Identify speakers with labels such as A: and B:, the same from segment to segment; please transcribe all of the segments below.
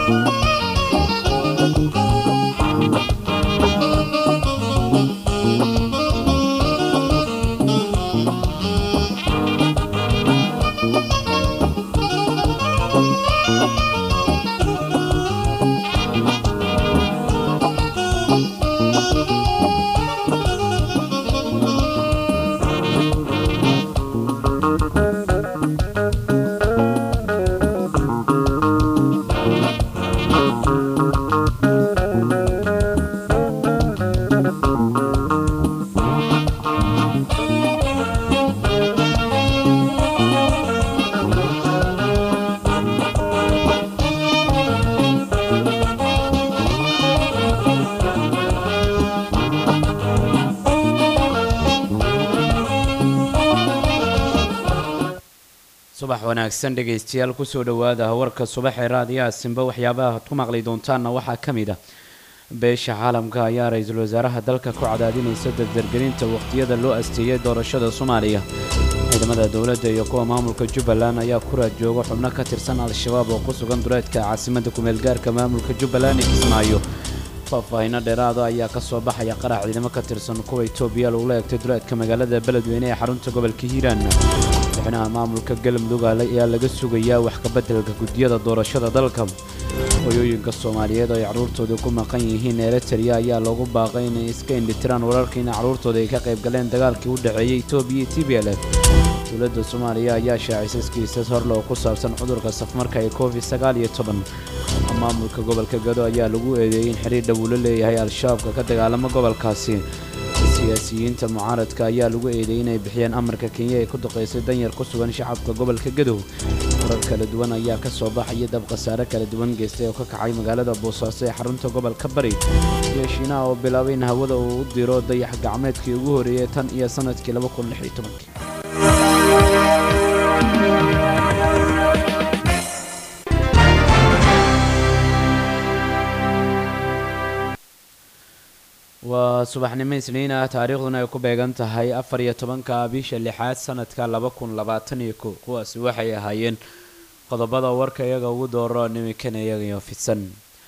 A: subax wanaagsan dhegaystayaal kusoo dhowaada warka subaxee raadiyaha simba waxyaabaha aad ku maqli doontaanna waxaa ka mid ah beesha caalamka ayaa ra-iisul wasaaraha dalka ku cadaadinaysa dardargelinta wakhtiyada loo asteeyay doorashada soomaaliya ciidamada dowladda iyo kuwa maamulka jubbaland ayaa ku raad jooga xubno ka tirsan al-shabaab oo ku sugan duleedka caasimadda kumeelgaarka maamulka jubbaland ee kismaayo faahfaahino dheeraada ayaa ka soo baxaya qarax ciidamo ka tirsan kuwa etoobiya lagula eegtay duleedka magaalada beledweyne ee xarunta gobolka hiiraan madaxweynaha maamulka galmudug ayaa laga sugayaa wax kabeddelka guddiyada doorashada dalka hoyooyinka soomaaliyeed oo ay carruurtooda ku maqan yihiin eritrea ayaa loogu baaqay inay iska indhitiraan wararka in carruurtooda ay ka qayb galeen dagaalkii u dhexeeyey etoobiya iyo t b l f dowladda soomaaliya ayaa shaacisay kiisas horle oo ku saabsan cudurka safmarka ee covid sagaal iyo toban maamulka gobolka gado ayaa lagu eedeeyey in xiriir dhow ula leeyahay al-shabaabka ka dagaalama gobolkaasi siyaasiyiinta mucaaradka ayaa lagu eedeeyey inay bixiyeen amarka kenya ee ku duqaysay danyar ku sugan shacabka gobolka gadow warar kala duwan ayaa ka soo baxaya dab khasaare kala duwan geystay oo ka kacay magaalada boosaaso ee xarunta gobolka bari iyo shiinaha oo bilaabay in hawada uu u diro dayax gacmeedkii ugu horreeyey tan iyo sannadkii laba kun lix iyo tobankii waa subaxnimo isniin ah taariikhduna ay ku beegan tahay afar iyo tobanka bisha lixaad sanadka laba kun labaatan iyo ko kuwaasi waxay ahaayeen qodobada warka iyaga ugu dooro niminkan iyagayo fidsan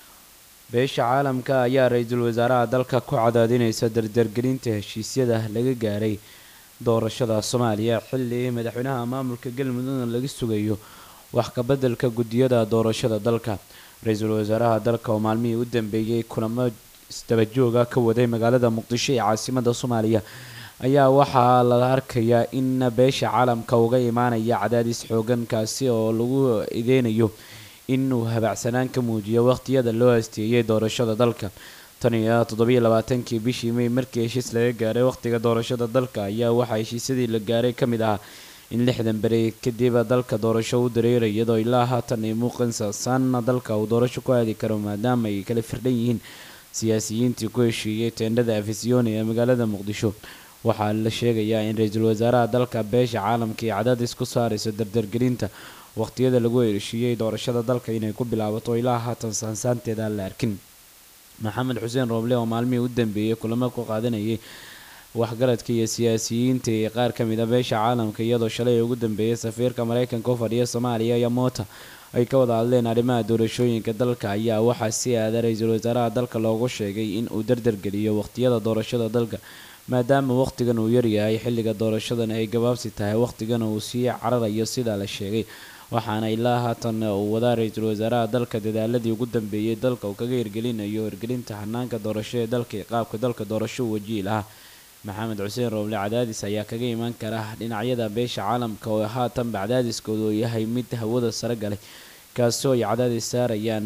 A: beesha caalamka ayaa ra-iisul wasaaraha dalka ku cadaadinaysa dardargelinta heshiisyada laga gaaray doorashada soomaaliya xilli madaxweynaha maamulka galmudugna laga sugayo wax kabeddelka guddiyada doorashada dalka ra-iisul wasaaraha dalka oo maalmihii u dambeeyey kulamo isdabajooga ka waday magaalada muqdisho ee caasimada soomaaliya ayaa waxaa la arkayaa in beesha caalamka uga imaanaya cadaadis xoogankaasi oo lagu ideynayo inuu habacsanaan ka muujiyo waqhtiyada loo asteeyay doorashada dalka tan iyo toddobiyo labaatankii bishii may markii heshiis laga gaaray waqtiga doorashada dalka ayaa waxaa heshiisyadii la gaaray ka mid ahaa in lixdan beri kadib dalka doorasho u dareeray iyadoo ilaa haatan ay muuqansasaana dalka uu doorasho ku aadi karo maadaama ay kala firdhan yihiin siyaasiyiintii ku heshiiyey teendhada afisyooni ee magaalada muqdisho waxaa la sheegayaa in ra-iisul wasaaraha dalka beesha caalamka iyo cadaadis ku saarayso dardargelinta waqhtiyada lagu heshiiyey doorashada dalka inay ku bilaabato ilaa haatan saansaanteeda aan la arkin maxamed xuseen rooble oo maalmihii u dambeeyey kulamo ku qaadanayay waxgaradka iyo siyaasiyiinta ee qaar ka mid a beesha caalamka iyadoo shalay ugu dambeeyay safiirka mareykanka u fadhiya soomaaliya iyo moota ay ka wada hadleen arrimaha doorashooyinka dalka ayaa waxaa si aada ra-iisul wasaaraha dalka loogu sheegay in uu dardargeliyo waqhtiyada doorashada dalka maadaama waqtigan uu yaryahay xilliga doorashadan ay gabaabsi tahay waqtigan uu sii cararayo sidaa la sheegay waxaana ilaa haatan uu wadaa ra-iisul wasaaraha dalka dadaaladii ugu dambeeyey dalka uu kaga hirgelinayo hirgelinta hanaanka doorasho ee dalka iyo qaabka dalka doorasho u wajihi lahaa maxamed xuseen rooble cadaadis ayaa kaga imaan kara dhinacyada beesha caalamka oo haatanba cadaadiskooda uu yahay mid hawada sare galay kaasoo ay cadaadis saarayaan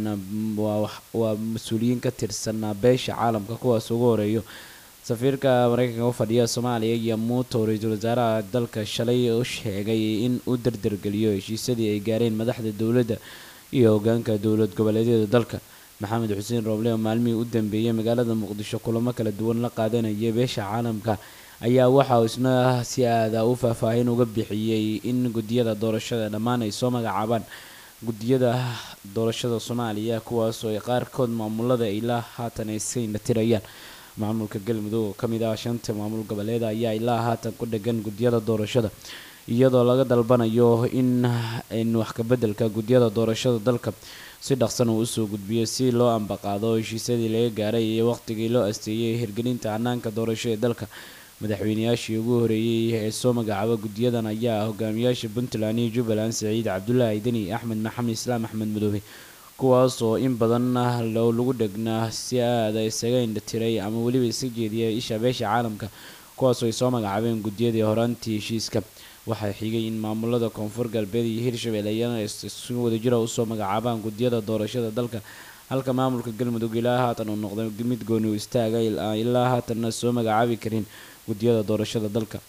A: waa mas-uuliyiin ka tirsan beesha caalamka kuwaas ugu horeeyo safiirka mareykanka u fadhiya soomaaliya iyo muuto ra-iisul wasaaraha dalka shalay u sheegay in uu dardargeliyo heshiisyadii ay gaareen madaxda dowladda iyo hogaanka dowlad goboleedyada dalka maxamed xuseen rooble oo maalmihii u dambeeyey magaalada muqdisho kulamo kala duwan la qaadanaya beesha caalamka ayaa waxa uu isna si aada u faahfaahin uga bixiyey in guddiyada doorashada dhammaan ay soo magacaabaan guddiyada doorashada soomaaliya kuwaasoo ay qaarkood maamulada ilaa haatan ay iska indhatirayaan maamulka galmudug oo ka mid ah shanta maamul goboleed ayaa ilaa haatan ku dhegan guddiyada doorashada iyadoo laga dalbanayo in in wax kabeddelka guddiyada doorashada dalka si dhaqsan uu usoo gudbiyo si loo ambaqaado heshiisyadii laga gaaray iyo waqtigii loo asteeyey hirgelinta hanaanka doorasho ee dalka madaxweynayaashii ugu horeeyey ee soo magacaaba guddiyadan ayaa hogaamiyaasha puntland iyo jubbaland saciid cabdulaahi deni axmed maxamed islaam axmed madoobe kuwaas oo in badan lagu dhegnaa si aada isaga indhatiray ama weliba iska jeediya isha beesha caalamka kuwaasoo ay soo magacaabeen guddiyadii horaantii heshiiska waxaa xigay in maamulada koonfur galbeed iyo hirshabelle iyana si wadajira usoo magacaabaan guddiyada doorashada dalka halka maamulka galmudug ilaa haatan uu noqday mid gooni u istaaga ilaa haatanna soo magacaabi karin guddiyada doorashada dalka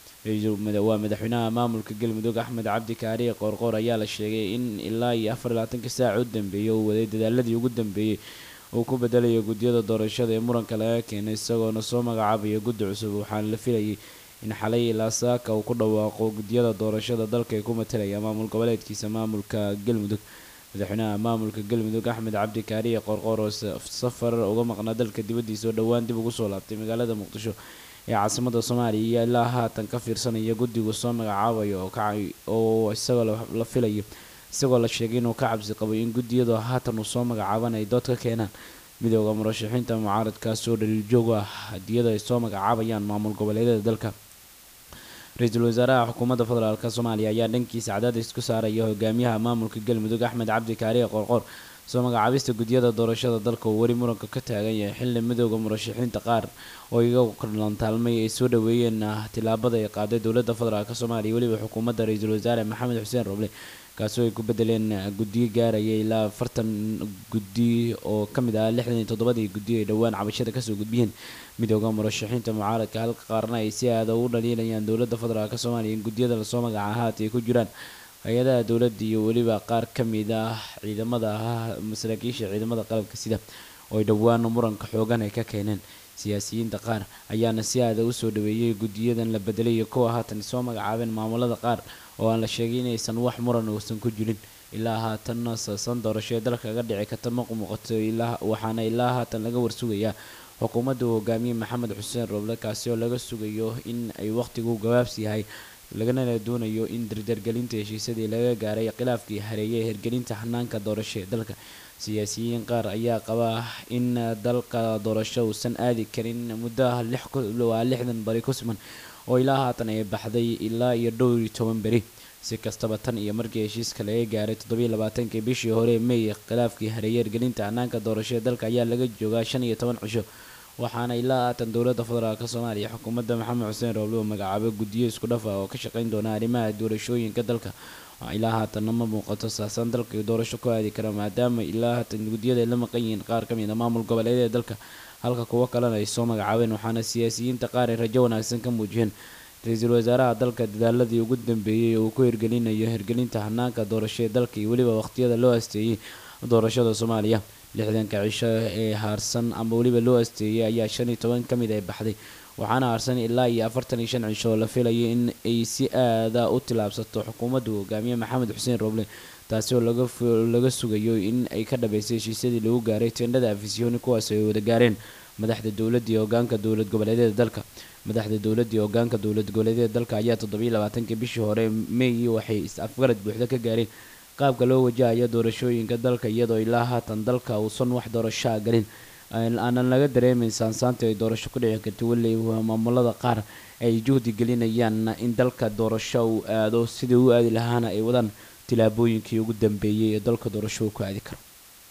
A: waa madaxweynaha maamulka galmudug axmed cabdi kaariye qoorqoor ayaa la sheegay in ilaa iyo afar iyo labaatanka saaca u dambeeyay uu waday dadaaladii ugu dambeeyey uu ku bedelayo guddiyada doorashada ee muranka laga keenay isagoona soo magacaabaya guddi cusub waxaana la filayay in xalay ilaa saaka uu ku dhawaaqo guddiyada doorashada dalka ee ku matalaya maamul goboleedkiisa maamulka galmudug madaxweynaha maamulka galmudug axmed cabdi kaariye qoorqoor oo safar uga maqnaa dalka dibaddiisa oo dhowaan dib ugu soo laabtay magaalada muqdisho ee caasimada soomaaliya iyo ilaa haatan ka fiirsanaya guddigu soo magacaabayo oo isagoo la filayo isagoo la sheegay inuu ka cabsi qabay in guddiyadu haatan uu soo magacaaban ay dood ka keenaan midooda murashaxiinta mucaaradkaas oo dhaliil joog ah hadiyada ay soo magacaabayaan maamul goboleedyada dalka ra-iisul wasaaraha xukuumadda federaalk soomaaliya ayaa dhankiisa cadaadis ku saaraya hogaamiyaha maamulka galmudug axmed cabdi kaariye qoorqoor soo magacaabista guddiyada doorashada dalka uu weli muranka ka taagan yahay xilli midooda murashaxiinta qaar oo iyagu kalantaalmay ay soo dhaweeyeen tilaabada ay qaaday dowladda federaalk soomaaliya weliba xukuumadda ra-iisul wasaare maxamed xuseen roble kaasoo ay ku bedeleen guddiyo gaaraya ilaa afartan guddi oo ka mid ah lixdan iyo toddobadii guddi ay dhowaan cabashada kasoo gudbiyeen midooda murashaxiinta mucaaradka halka qaarna ay si aada ugu dhaliilayaan dowladda federaalk soomaaliya in guddiyada lasoo magaca haata ay ku jiraan hay-adaha dowladda iyo weliba qaar ka mid ah ciidamada masaakiisha ciidamada qalabka sida oo ay dhowaan muranka xoogan ay ka keeneen siyaasiyiinta qaar ayaana si aada usoo dhaweeyay guddiyadan la bedelay iyo kuwa haatan soo magacaabeen maamulada qaar oo aan la sheegay inaysan wax muran uusan ku jirin ilaa haatanna saasan doorasho ee dalka kaga dhici karta ma muuqato waxaana ilaa haatan laga warsugayaa xukuumadda uu hogaamiyey maxamed xuseen roble kaasi oo laga sugayo in ay waqtigu gabaabsi yahay lagana doonayo in dardargelinta heshiisyadii laga gaaray khilaafkii hareeyay hirgelinta hanaanka doorasho ee dalka siyaasiyiin qaar ayaa qaba in dalka doorasho uusan aadi karin muddo waa lixdan bari ku siman oo ilaa haatan ay baxday ilaa iyo dhowr iyo toban beri si kastaba tan iyo markii heshiiska laga gaaray toddobiyo labaatankii bishii hore may khilaafkii hareeyay hirgelinta hanaanka doorasho ee dalka ayaa laga joogaa shan iyo toban cisho waxaana ilaa haatan dowladda federaalk soomaaliya xukuumadda maxamed xuseen roble oo magacaabay guddiyo isku dhafa oo ka shaqeyn doona arrimaha doorashooyinka dalka ilaa haatanna ma muuqato saasaan dalka doorasho ku aadi kara maadaama ilaa haatan guddiyada ay la maqan yihiin qaar ka mid a maamul goboleedyada dalka halka kuwo kalena ay soo magacaabeen waxaana siyaasiyiinta qaar ay rajo wanaagsan ka muujiyeen ra-iisul wasaaraha dalka dadaaladii ugu dambeeyey uu ku hirgelinayo hirgelinta hanaanka doorasho ee dalka iyo weliba waqtiyada loo asteeyey doorashada soomaaliya lixdanka cisho ee haarsan ama weliba loo asteeyey ayaa shan iyo toban ka mid ay baxday waxaana haarsan ilaa iyo afartan iyo shan cisho oo la filayay in ay si aada u tilaabsato xukuumaddu hogaamiye maxamed xuseen roble taasi oo laga sugayo in ay ka dhabaysay heshiisyadii lagu gaaray teendhada afisyooni kuwaas ay wada gaareen madaxda dowladda iyo hogaanka dowlad goboleedyada dalka madaxda dowladda iyo hogaanka dowlad goboleedyada dalka ayaa toddobiyo labaatankii bishii hore may waxay is-afgarad buuxda ka gaareen qaabka loo wajahayo doorashooyinka dalka iyadoo ilaa haatan dalka uusan wax doorashaa galin aanan laga dareemeyn saansaanta ay doorasho ku dhici karta weli maamulada qaar ay juhdi gelinayaan in dalka doorasho uu aado sidii u aadi lahaana ay wadaan tilaabooyinkii ugu dambeeyey ee dalka doorasho uu ku aadi karo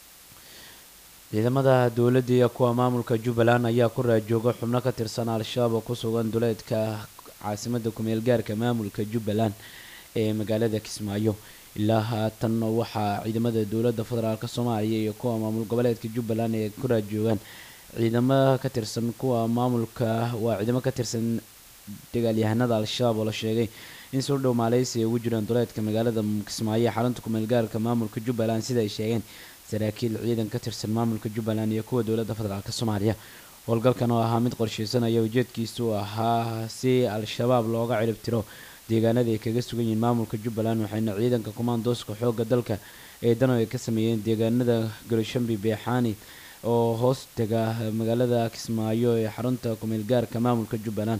A: ciidamada dowladda iyo kuwa maamulka jubbaland ayaa ku raajooga xubno ka tirsan al-shabaab oo ku sugan duleedka caasimada kumeel gaarka maamulka jubbaland ee magaalada kismaayo ilaa haatan waxaa ciidamada dowladda federaalk soomaaliya iyo kuwa maamul goboleedka jubbaland ee ku raajoogaan ciidamo ka tirsan kuwa maamulka waa ciidamo ka tirsan dagaalyahanada al-shabaab oo la sheegay in soo dhow maaleysi ay ugu jiraan duleedka magaalada kismaayo xarunta kumeel gaarka maamulka jubbaland sida ay sheegeen saraakiil ciidan ka tirsan maamulka jubbaland iyo kuwa dowladda federaalk soomaaliya howlgalkan oo ahaa mid qorsheysanaya ujeedkiisu ahaa si al-shabaab looga cirib tiro deegaanada ay kaga sugan yihiin maamulka jubbaland waxayna ciidanka kumaandooska xoogga dalka ee dano ay ka sameeyeen deegaanada goloshambi beexaani oo hoos tega magaalada kismaayo ee xarunta kumeel gaarka maamulka jubbaland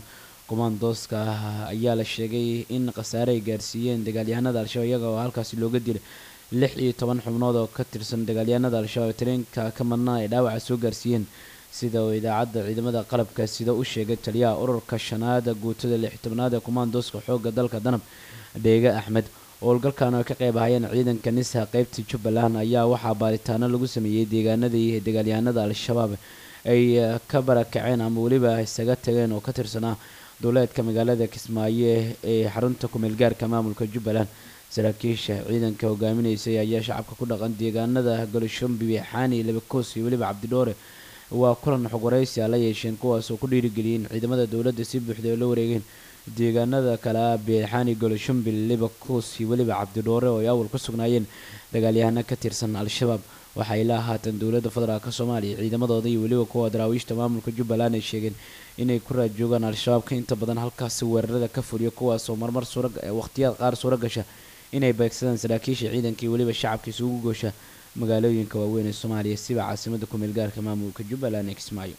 A: kumaandooska ayaa la sheegay in khasaare ay gaarsiiyeen dagaalyahanada al-shabaab iyaga oo halkaasi looga dilay lix iyo toban xubnood oo ka tirsan dagaalyahanada al-shabaab tareenka ka madnaa ay dhaawaca soo gaarsiiyeen sida uu idaacadda ciidamada qalabka sida u sheegay taliyaha ururka shanaada guutada lix tobnaad ee kumaandooska xoogga dalka danab dheege axmed howlgalkan oo ka qayb ahayeen ciidanka nisa qeybta jubbaland ayaa waxaa baaritaano lagu sameeyey deegaanadii dagaalyahanada al-shabaab ay ka barakaceen ama weliba isaga tageen oo ka tirsanaa duleedka magaalada kismaayo ee xarunta kumeelgaarka maamulka jubbaland saraakiisha ciidanka hogaaminaysay ayaa shacabka ku dhaqan deegaanada golshombi xaani labakoos iyo weliba cabdidhoore waa kulan xog waraysi a la yeesheen kuwaas oo ku dhiirigeliyeen ciidamada dowladda si buuxda oo la wareegeen deegaanada kale ah beexaani golshombi libakoos iyo weliba cabdidhoore oo ay awal ku sugnaayeen dagaalyahano ka tirsan al-shabaab waxay la haatan dowladda federaalk soomaaliya ciidamadooda iyo weliba kuwa daraawiishta maamulka jubbaland ay sheegeen inay ku raad joogaan al-shabaabka inta badan halkaasi weerarada ka fuliyo kuwaasoo marmar waqtiyaad qaar suura gasha inay beegsadaan saraakiisha ciidanka iyo weliba shacabka isugu goosha magaalooyinka waaweyn ee soomaaliya siba caasimada kumeel gaarka maamulka jubbaland ee kismaayo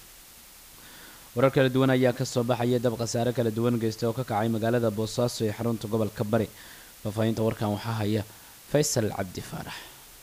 A: warar kala duwan ayaa kasoo baxaya dab khasaare kala duwan geysta oo ka kacay magaalada boosaaso ee xarunta gobolka bari faahfaahinta warkan waxaa haya faysal cabdi faarax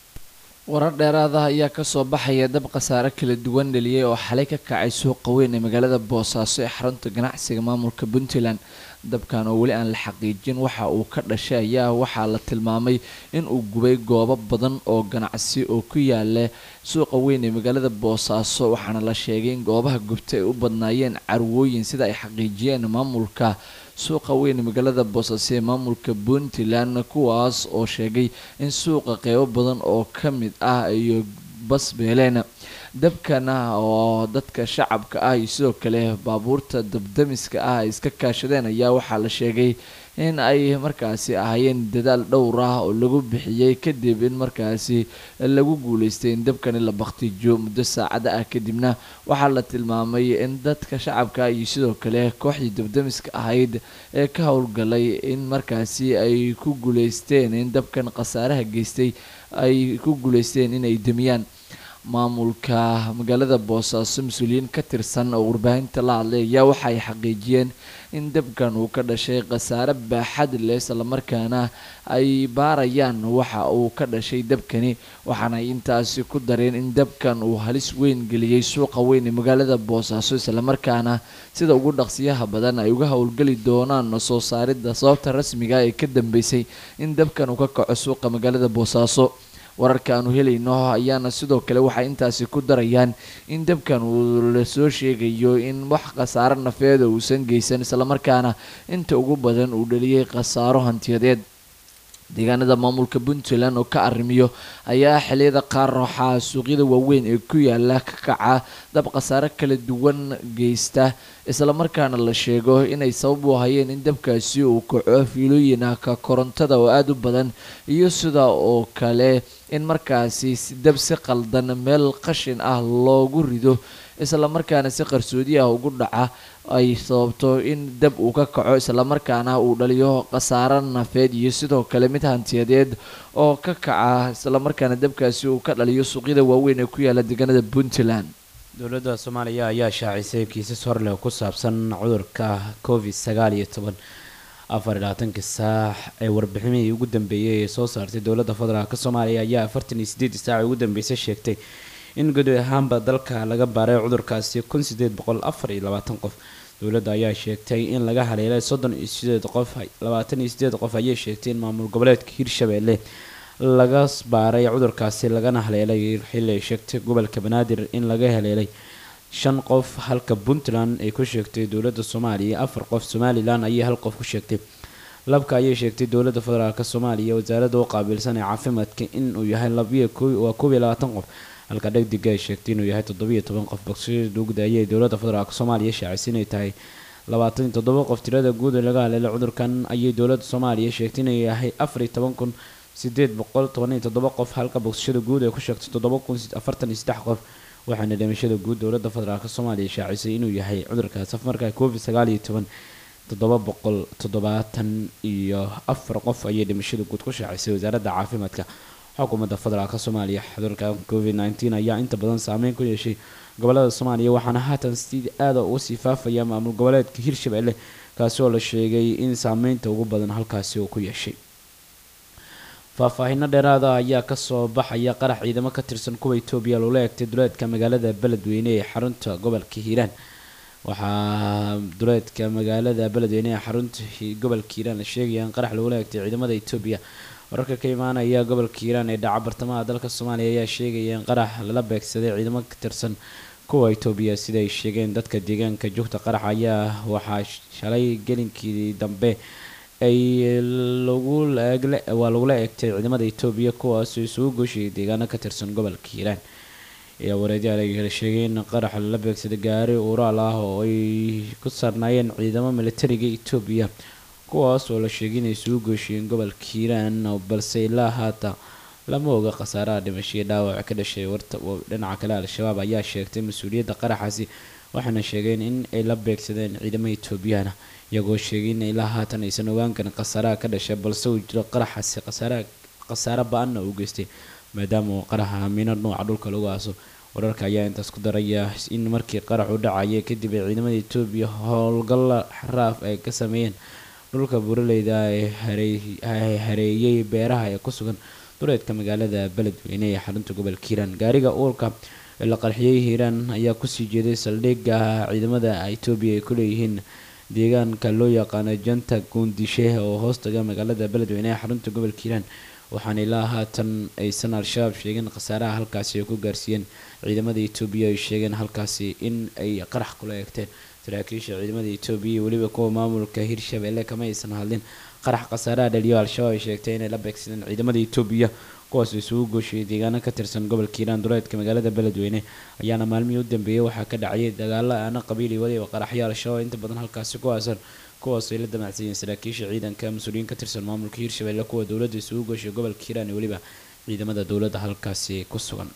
B: warar dheeraada ayaa kasoo baxaya dab khasaare kala duwan dhaliyay oo xalay ka kacay suuqa weyn ee magaalada boosaaso ee xarunta ganacsiga maamulka puntland dabkan oo weli aan la xaqiijin waxa uu ka dhashay ayaa waxaa la tilmaamay in uu gubay goobo badan oo ganacsi oo ku yaala suuqa weyn ee magaalada boosaaso waxaana la sheegay in goobaha gubta ay u badnaayeen carwooyin sida ay xaqiijiyeen maamulka suuqa weyn ee magaalada boosaaso ee maamulka puntland kuwaas oo sheegay in suuqa qeybo badan oo ka mid ah iyo basbeeleen dabkana oo dadka shacabka ah iyo sidoo kale baabuurta dabdamiska ah ay iska kaashadeen ayaa waxaa la sheegay in ay markaasi ahaayeen dadaal dhowr ah oo lagu bixiyey kadib in markaasi lagu guuleystay in dabkani la baktijo muddo saacada ah kadibna waxaa la tilmaamay in dadka shacabka iyo sidoo kale kooxdii dabdamiska ahayd ee ka howlgalay in markaasi ay ku guuleysteen in dabkan khasaaraha geystay ay ku guuleysteen inay demiyaan maamulka magaalada boosaaso mas-uuliyiin ka tirsan oo warbaahinta la hadlay ayaa waxa ay xaqiijiyeen in dabkan uu ka dhashay khasaare baaxad leh islamarkaana ay baarayaan waxa uu ka dhashay dabkani waxaana ay intaasi ku dareen in dabkan uu halis weyn geliyey suuqa weyn ee magaalada boosaaso islamarkaana sida ugu dhaqsiyaha badan ay uga howlgeli doonaan soo saaridda sababta rasmiga ee ka dambeysay in dabkan uu ka kaco suuqa magaalada boosaaso wararka aanu helayno ayaana sidoo kale waxay intaasi ku darayaan in dabkan uu lasoo sheegayo in wax khasaaro nafeeda uusan geysan islamarkaana inta ugu badan uu dhaliyay khasaaro hantiyadeed deegaanada maamulka puntland oo ka arrimiyo ayaa xiliyada qaar waxaa suuqyada waaweyn ee ku yaala ka kaca dab khasaare kala duwan geysta islamarkaana la sheego inay sabab u hayeen in dabkaasi uu kaco fiilooyinka korontada oo aada u badan iyo sida oo kale in markaasi dab si qaldan meel qashin ah loogu rido islamarkaana si qarsoodi ah ugu dhaca ay sababto in dab uu ka kaco islamarkaana uu dhaliyo khasaaro nafeed iyo sidoo kale mid hantiyadeed oo ka kaca islamarkaana dabkaasi uu ka dhaliyo suuqyada waaweyn ee ku yaala deegaanada puntland
A: dowladda soomaaliya ayaa shaacisay kiisas horleh ku saabsan cudurka covid sagaal iyo toban afar iyo labaatanka saac ee warbiximihii ugu dambeeyey ee soo saartay dowladda federaalk soomaaliya ayaa afartan iyo sideed saac ugu dambeysay sheegtay in guud ahaanba dalka laga baaray cudurkaasi kun sideed boqol afar iyo labaatan qof dowladda ayaa sheegtay in laga haleelay soddon iyo sideed qof labaatan iyo sideed qof ayay sheegtay in maamul goboleedka hirshabeelle laga baaray cudurkaasi lagana haleelay xilli ay sheegtay gobolka banaadir in laga haleelay shan qof halka puntland ay ku sheegtay dowladda soomaaliya afar qof somalilan ayay hal qof ku sheegtay labka ayay sheegtay dowladda federaalk soomaaliya wasaaradda u qaabilsan ee caafimaadka inuu yahay labiyo waa koob iyo labaatan qof halka dhegdiga ay sheegtay inuu yahay toddobiyo toban qof bogsashada dugda ayay dowladda federaalk soomaaliya shaacisay inay tahay labaatan iyo toddoba qof tirada guud ee laga haleelay cudurkan ayay dowladda soomaaliya sheegtay inuu yahay afar iyo toban kun sideed boqol toban iyo toddoba qof halka bogsashada guud ay ku sheegtay toddoba kun afartan iyo saddex qof waxaana dhimashada guud dowladda federaalk soomaaliya shaacisay inuu yahay cudurkaas afmarka covid sagaal iyo toban toddoba boqol toddobaatan iyo afar qof ayay dhimashada guud ku shaacisay wasaaradda caafimaadka xukuumadda federaalk soomaaliya cudurka covid nneteen ayaa inta badan saameyn ku yeeshay gobolada soomaaliya waxaana haatan si aada uga sii faafaya maamul goboleedka hirshabelle kaasi oo la sheegay in saameynta ugu badan halkaasi uu ku yeeshay faahfaahino dheeraada ayaa kasoo baxaya qarax ciidamo ka tirsan kuwa etoobiya loola eegtay duleedka magaalada beledweyne ee xarunta gobolka hiiraan waxaa duleedka magaalada beledweyne ee xarunta gobolka hiiraan la sheegaya in qarax lagula eegtay ciidamada etoobiya wararka ka imaanaya gobolka hiiraan ee dhaca bartamaha dalka soomaaliya ayaa sheegaya in qarax lala beegsaday ciidamo ka tirsan kuwa etoobiya sida ay sheegeen dadka deegaanka joogta qarax ayaa waxaa shalay gelinkii dambe ay lagu waa lagula eegtay ciidamada etoobiya kuwaasoo isugu gooshayay deegaano ka tirsan gobolka hiiraan ayaa wareedyaal ay kala sheegay in qarax lala beegsaday gaari uuraal ah oo ay ku saarnaayeen ciidamo militariga etoobiya kuwaas oo la sheegay inay isugu gooshayeen gobolka hiiraan balse ilaa haata lama oga khasaaraha dhimashadii dhaawac ka dhashay warta dhinaca kale al-shabaab ayaa sheegtay mas-uuliyadda qaraxaasi waxaana sheegeen in ay la beegsadeen ciidamo etoobiyana iyagoo sheegay in ilaa haatan aysan ogaan karin khasaaraha ka dhashay balse uu jiro qaraxaasi khasaaraha khasaare ba-anna uu geystay maadaama uu qaraxa miino nuuca dhulka lagu aaso wararka ayaa intaas ku daraya in markii qarax u dhacaya kadib ay ciidamada etoobiya howlgalla xaraaf ay ka sameeyeen dhulka buraleyda ee hareeyay beeraha ee ku sugan duleedka magaalada beledweyne ee xarunta gobolka hiiraan gaariga uurka ee la qarxiyey hiiraan ayaa kusii jeeday saldhigga ciidamada etoobiya ay ku leeyihiin deegaanka loo yaqaano janta guundishe oo hoostaga magaalada beledweyne ee xarunta gobolka hiiraan waxaana ilaa haatan aysan al-shabaab sheegeen khasaaraha halkaasi ay ku gaarsiiyeen ciidamada etoobiya ay sheegeen halkaasi in ay qarax kula eegteen saraakiisha ciidamada etoobiya iyo weliba kuwa maamulka hirshabeelle kama aysan hadlin qarax khasaaraha dhaliyo al-shabaab ay sheegtay inay la beegsadeen ciidamada etoobiya kuwaas isugu gooshayay deegaano ka tirsan gobolka hiiraan duleedka magaalada beledweyne ayaana maalmihii u dambeeyay waxaa ka dhacayay dagaalo aana qabiili waliba qaraxyo al-shabaab inta badan halkaasi ku aasan kuwaas ay la damacsanyihiin saraakiisha ciidanka mas-uuliyiin ka tirsan maamulka hiirshabeelle kuwa dowladda isugu gooshay gobolka hiiraan iyo weliba ciidamada dowladda halkaasi ku sugan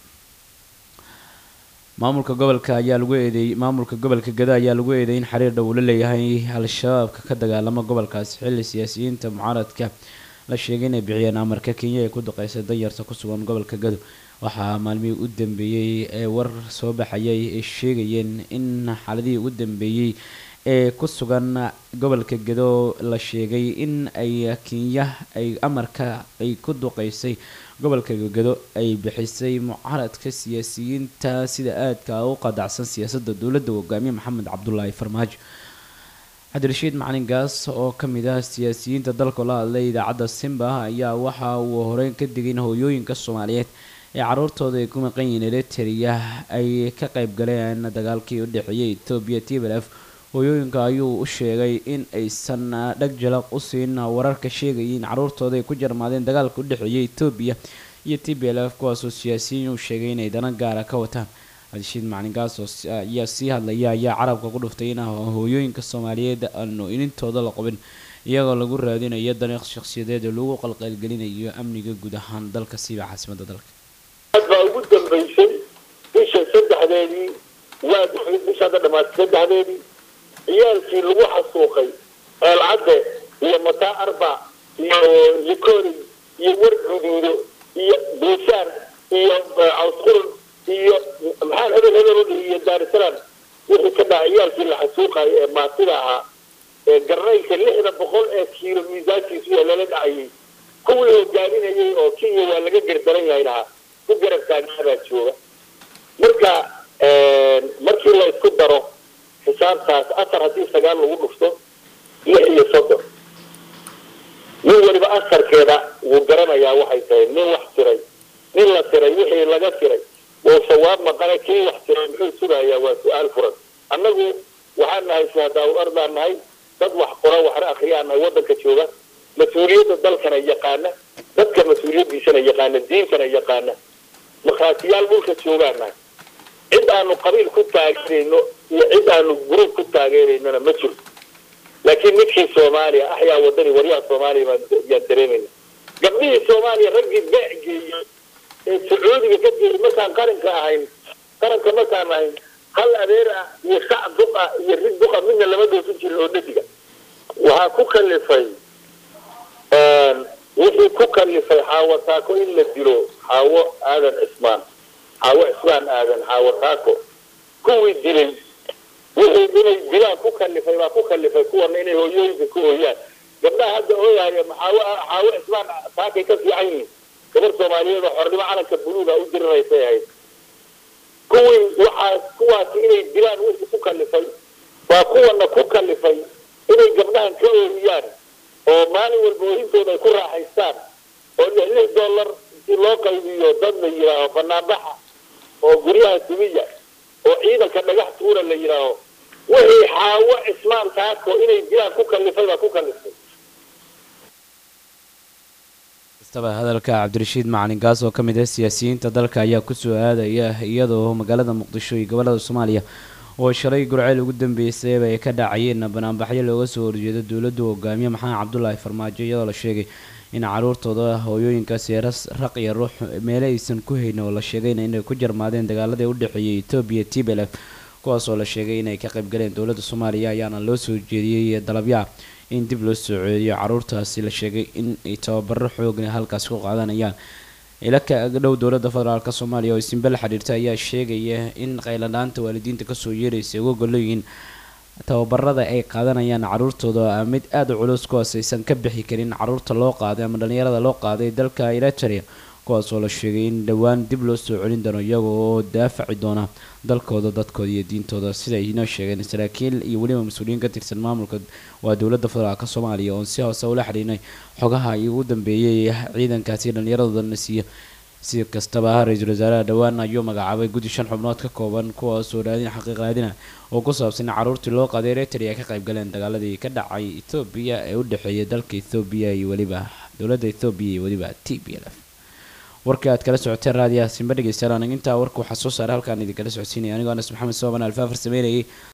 A: maamulka gobolka ayaa lagu eedeeyey maamulka gobolka gado ayaa lagu eedeeyay in xiriir dhow la leeyahay al-shabaabka ka dagaalama gobolkaasi xilli siyaasiyiinta mucaaradka la sheegay inay bixiyeen amarka kenya ay ku duqeysay danyarta ku sugan gobolka gado waxaa maalmihii u dambeeyey ee war soo baxayay ay sheegayeen in xaaladihii u dambeeyey ee ku sugan gobolka gado la sheegay in ay kenya ay amarka ay ku duqeysay gobolka gado ay bixisay mucaaradka siyaasiyiinta sida aadka u qadacsan siyaasadda dowladda hogaamiye maxamed cabdulaahi farmaajo cabdirashiid macalin gaas oo ka mid ah siyaasiyiinta dalka la hadlay idaacadda simba ayaa waxa uu horeyn ka digay in hooyooyinka soomaaliyeed ee caruurtooda ay ku maqan yihiin eritrea ay ka qayb galeen dagaalkii u dhexeeyay etoobiya t b l f hooyooyinka ayuu u sheegay in aysan dhag jalaq u siin wararka sheegayay in caruurtooda ay ku jarmaadeen dagaalka u dhexeeyay etoobiya iyo t b l f kuwaasoo siyaasiyiin uu sheegay inay dana gaara ka wataan cabdishiid macalin gaas oo ayaa sii hadlaya ayaa carabka ku dhuftay in hooyooyinka soomaaliyeed aanu inintooda la qabin iyagoo lagu raadinayo dariiq shakhsiyadeed oo lagu qalqalgelinayo amniga guud ahaan dalka siiba caasimadda dalka
C: aad baa ugu dambaysay bisha saddexdeedii waa bisha hadda dhamaatay saddexdeedii ciyaalkii lagu xasuuqay eelcadde iyo mataa arba iyo likori iyo war guduudo iyo buusaan iyo cawsqurun iyo maxaan hebel hebel u dhihi iyo daarisalaam wixii ka dhaca ciyaalkii la xasuuqayo ee maatida ahaa ee garnaylka lixda boqol ee kiilo miisaankiisu ee lala dhacayay kuwii hogaaminayay oo kenya waa laga gardaran yahay lahaa ku garab taagnaabaa jooga marka markii la isku daro xisaabtaas afar haddii sagaal lagu dhufto lix iyo soddon nin waliba asarkeeda wuu garanayaa waxay tahay nin wax tiray nin la tiray wixii laga tiray wuu sawaab maqana kii wax tiray muxuu sugayaa waa su-aal furan annagu waxaan nahay shuhadaawul ardaan nahay dad wax qora waxna akriyaan nahay waddanka jooga mas-uuliyadda dalkana yaqaana dadka mas-uuliyaddiisana yaqaana diintana yaqaana markhaatiyaal dhulka joogaan nahay cid aanu qabiil ku taageerayno iyo cid aanu gruub ku taageeraynona ma jiro laakiin midkii soomaaliya axyaa wadani waryaha soomaaliya yaan dareemayna gabdhihii soomaaliya raggii beec geeyey ee sacuudiga ka geeyey markaan qaranka ahayn qaranka markaan ahayn hal adeer ah iyo sac duq ah iyo rig duqa midna lama doosan jirin oo dhadiga waxaa ku kalifay wixii ku kalifay xaawo taako in la dilo xaawo aadan cismaan xaawo cismaan aadan xaawo taako kuwii dilay wixii inay dilaan ku kalifay baa ku kalifay kuwana inay hooyooyinka ku ooyaan gabdhaha hadda ooyahaya maxaawo xaawo ismaan saakay ka fiican yihiin gabar soomaaliyeed oo xornimo calanka buluuga u diriraysay ahayd kuwii waxaas kuwaasi inay dilaan wixii ku kalifay waa kuwana ku kalifay inay gabdhahan ka ooriyaan oo maalin walba oohintooda ay ku raaxaystaan oo lix lix dollar intii loo qaybiyo dad la yidhaaho banaanbaxa oo guryaha dumiya oo ciidanka dhagax tuura la yidhaaho wixii xaawo cismaan taako inay dilaan ku kalifay baa ku kalifay
A: kastaba hadalka cabdirashiid macalin gaas oo ka mid ah siyaasiyiinta dalka ayaa kusoo aadaya iyadoo magaalada muqdisho iyo gobolada soomaaliya oo shalay gurceel ugu dambeysayba ay ka dhacayeen banaanbaxyo looga soo horjeedo dowladdu hogaamiye maxamed cabdulaahi farmaajo iyadoo la sheegay in caruurtooda hooyooyinkaasi raq iyo ruux meele aysan ku haynin oo la sheegayna inay ku jarmaadeen dagaaladii u dhexeeyay etoobiya t b lf kuwaas oo la sheegay inay ka qaybgaleen dowladda soomaaliya ayaana loo soo jeediyey dalabyaa in dib loo soo ceediyo caruurtaasi la sheegay in ay tababaro xoogna halkaasi ku qaadanayaan ilaka agdhow dowladda federaalk soomaaliya oo isinbe la xidhiirta ayaa sheegaya in qayladhaanta waalidiinta kasoo yeeraysa uga golleyihiin tababarada ay qaadanayaan caruurtooda mid aada u culus kuwaas aysan ka bixi karin caruurta loo qaaday ama dhalinyarada loo qaaday dalka eritrea kuwaas oo la sheegay in dhowaan dib loo soo celin doono iyaga oo daafaci doona dalkooda dadkooda iyo diintooda siday inoo sheegeen saraakiil iyo weliba mas-uuliyiin ka tirsan maamulka waa dowladda federaalk soomaaliya oon si hoose ula xidhiinay xogaha ugu dambeeyay ciidankaasi dhallinyaradooda siiya si kastaba ra-iisul wasaaraha dhowaan ayuu magacaabay guddi shan xubnood ka kooban kuwaasoo raadin xaqiiq raadina oo ku saabsan in caruurtii loo qaaday eritrea ka qayb galeen dagaaladii ka dhacay ethoobiya ee u dhexeeya dalka ethoobiya iyo weliba dowladda ethoobiya iyo weliba t b l f warka aad kala socoteen raadiyaha simba dhegeystayaal aniga intaa warka waxaa soo saaray halkaan idinkala socodsiinaya anigoo anas maxamed sooban alfaafar sameynayay